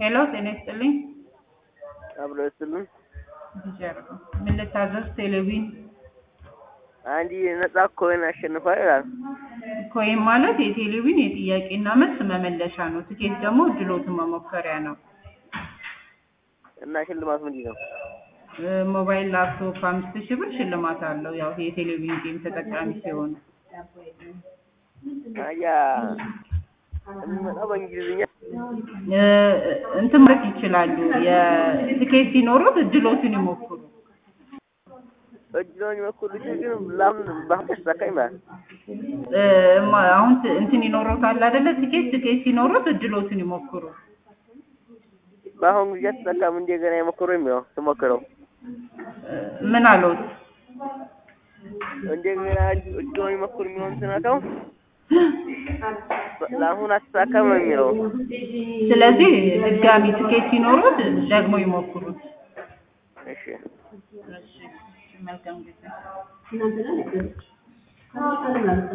ሄሎ ጤና ይስጥልኝ። አብሮ ይስጥልን። ጀርባ ምን ልታዘዝ? ቴሌቪዥን አንድ ነጻ ኮይን አሸንፏል ይላል። ኮይን ማለት የቴሌቪዥን የጥያቄና መልስ መመለሻ ነው። ትኬት ደግሞ እድሎትን መሞከሪያ ነው። እና ሽልማት ምንድን ነው? እ፣ ሞባይል ላፕቶፕ አምስት ሺህ ብር ሽልማት አለው። ያው የቴሌቪዥን ጌም ተጠቃሚ ሲሆኑ አያ የሚመጣው በእንግሊዝኛ እ፣ እንትን ማለት ይችላሉ። የትኬት ሲኖሩት እድሎትን ይሞክሩ። እጅሎኝ በኩል ግን ለምን በአሁን ተሳካኝ ማለት እ፣ ማ- አሁን ት- እንትን ይኖሮታል አይደለ? ትኬት ትኬት ሲኖሩት እድሎትን ይሞክሩ። በአሁን ጊዜ አትሳካም እንደገና የሞክሩ የሚለው ትሞክረው እ፣ ምን አለውት? እንደገና እጅሎኝ ሞክሩ የሚለውን ስነካው ለአሁን አትሳካም ነው የሚለው። ስለዚህ ድጋሚ ትኬት ሲኖሩት ደግሞ ይሞክሩት። እሺ መልካም ጊዜ